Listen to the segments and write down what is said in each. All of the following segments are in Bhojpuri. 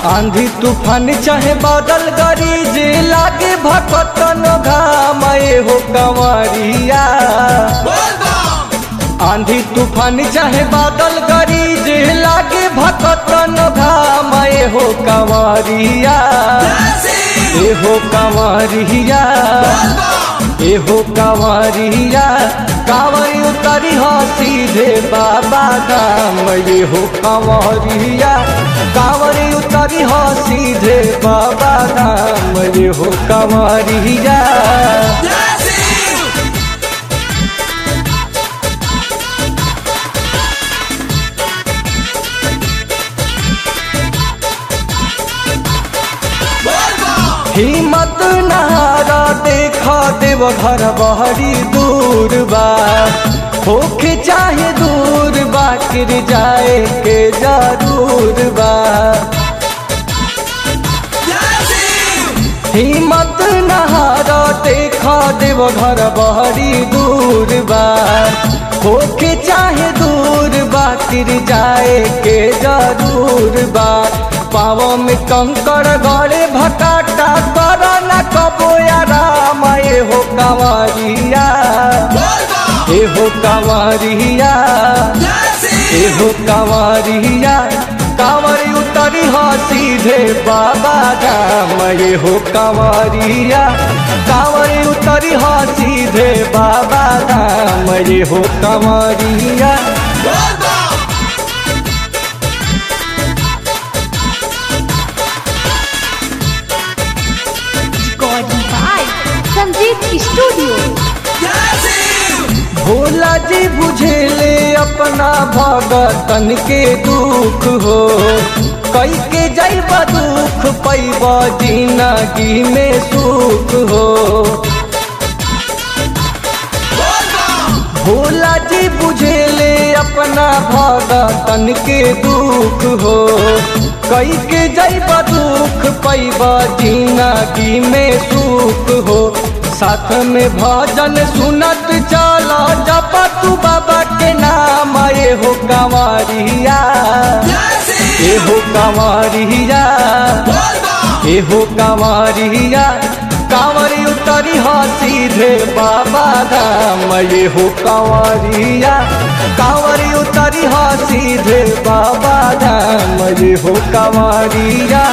आंधी तूफान चाहे बादल गरीज लागे भकतन घाम ए हो कंवरिया आंधी तूफान चाहे बादल गरीज लागे भकतन घाम ए हो कंवरिया ए हो कंवरिया ए हो कंवरिया कांवर उतरी हो सीधे बाबा धाम ये हो कंवरिया कांवर उतरी हो सीधे बाबा धाम ये हो कंवरिया हिम्मत नहारा देखा देव घर बहरी दूर बा होके चाहे दूर बा गिर जाए के जरूर बा हिम्मत नहारा देखा देव घर बहरी दूर बा होके चाहे दूर बा गिर जाए के जरूर बा पाव में कंकड़ गड़े भटाटा कर न कबो आराम ए हो कंवरिया ए हो कंवरिया ए हो कंवरिया कांवर उतरी हो सीधे बाबा धाम ये हो कंवरिया कांवर उतरी हो सीधे बाबा धाम ये हो कंवरिया Recording by Sanjeev Studio. Bhola जी बुझेले अपना भगतन के दुख हो कई के जैब दुख पैब जिंदगी में सुख हो भोला जी बुझेले अपना भगतन के दुख हो कई के जैब दुख पैब जिंदगी में सुख हो साथ में भजन सुनत चला जप तू बाबा के नाम ए हो कंवरिया ए हो कंवरिया ए हो कंवरिया कांवरी उतरी हो सीधे बाबा धाम ये हो कंवरिया कांवरी उतरी हो सीधे बाबा धाम ये हो कंवरिया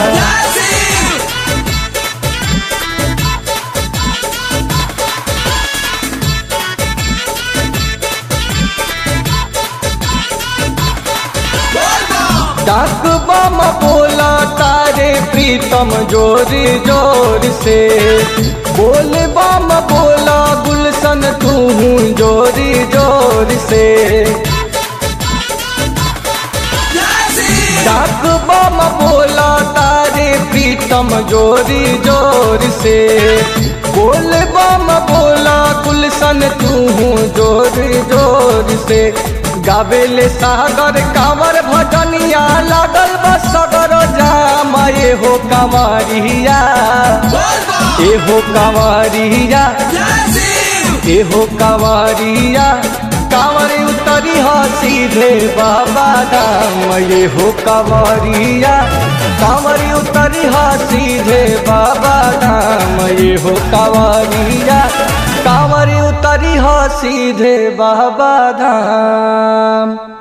डाक बम बोला तारे प्रीतम जोर जोर से बोल बम बोला गुलशन तू जोर जोर से डाक बम बोला तारे प्रीतम जोर जोर से बोल बम बोला गुलशन तू जोर जोर से गावेले सागर कांवर भजनिया लागल बस सगर जाम ए हो कंवरिया ए हो कंवरिया ए हो कंवरिया कांवर उतरी हो सीधे बाबा धाम ये हो कंवरिया कांवर उतरी हो सीधे बाबा धाम ये हो कंवरिया कांवर उतरी हो सीधे बाबा धाम